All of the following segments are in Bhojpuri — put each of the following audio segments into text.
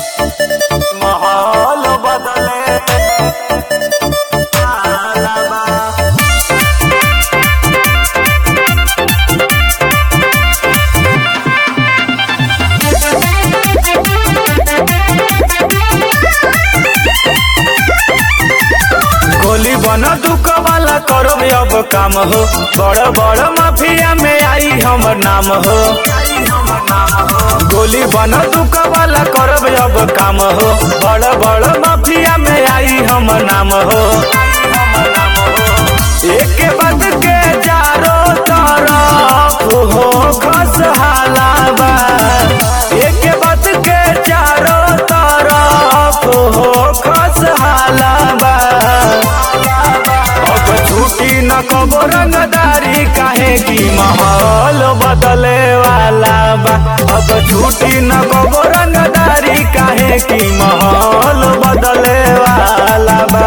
माहौल बदले वाला बा गोली बन दुख वाला करो अब काम हो बड़ बड़ माफिया में आई हमर नाम हो गोली बन दुख वाला करब अब काम हो बड़ बड़ माफिया में आई हमर नाम हो एक बद के चारों तरफ हो खसहाला बा एक बद के चारों तरफ हो खसहाला बा अब छुट्टी न कबो रंगदारी काहे की माहौल बदले वाला बा अब छुट्टी न कबो रंगदारी काहे की माहौल बदले वाला बा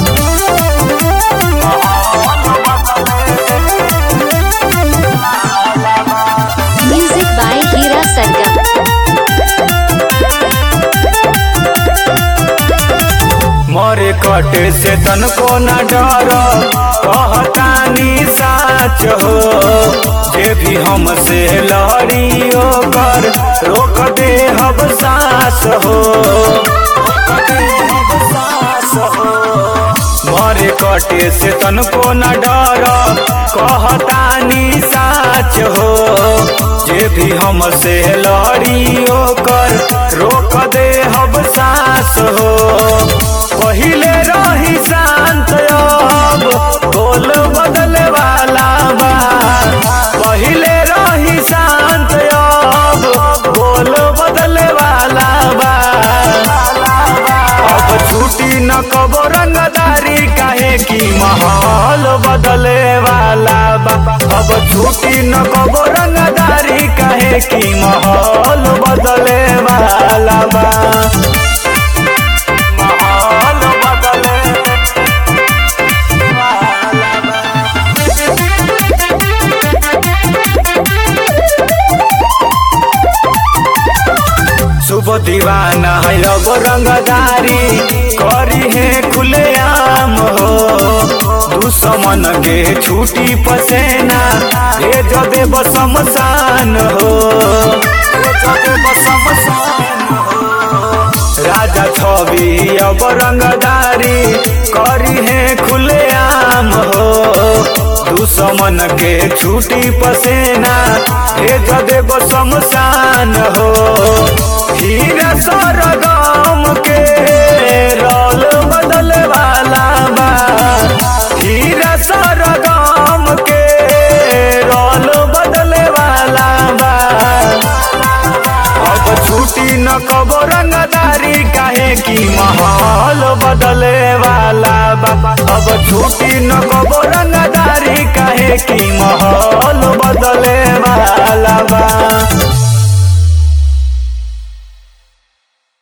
Music by Hira Sargam. मोरे कटे से तनको न डर कहतानी साच हो जे भी हमसे लड़ी ओकर रोक दे हब सास हो मोरे कटे से तनको न डर कहतानी साच हो जे भी हमसे लड़ी ओकर रोक दे हब सास हो पहिले रही शांत अब बोल बदले वाला बा पहिले रही शांत अब बोल बदले वाला बा अब छुट्टी न कबो रंगदारी काहे की माहौल बदले वाला बा अब छुट्टी न कबो रंगदारी काहे की माहौल बदले वाला बा माहौल बदले वाला बा शुभ दीवाना है अब रंगदारी करी है खुलेआम हो दुश्मन के छूटी पसेना भेज देब शमशान हो भेज देब शमशान हो राजा छवि अब रंगदारी करी है खुलेआम हो दुश्मन के छूटी पसेना भेज देब शमशान हो हीरा सरगम के रोल बदले वाला बा हीरा सरगम के रोल बदले वाला बा अब छुट्टी न कबो रंगदारी काहे की माहौल बदले वाला बा अब छुट्टी न कबो रंगदारी काहे की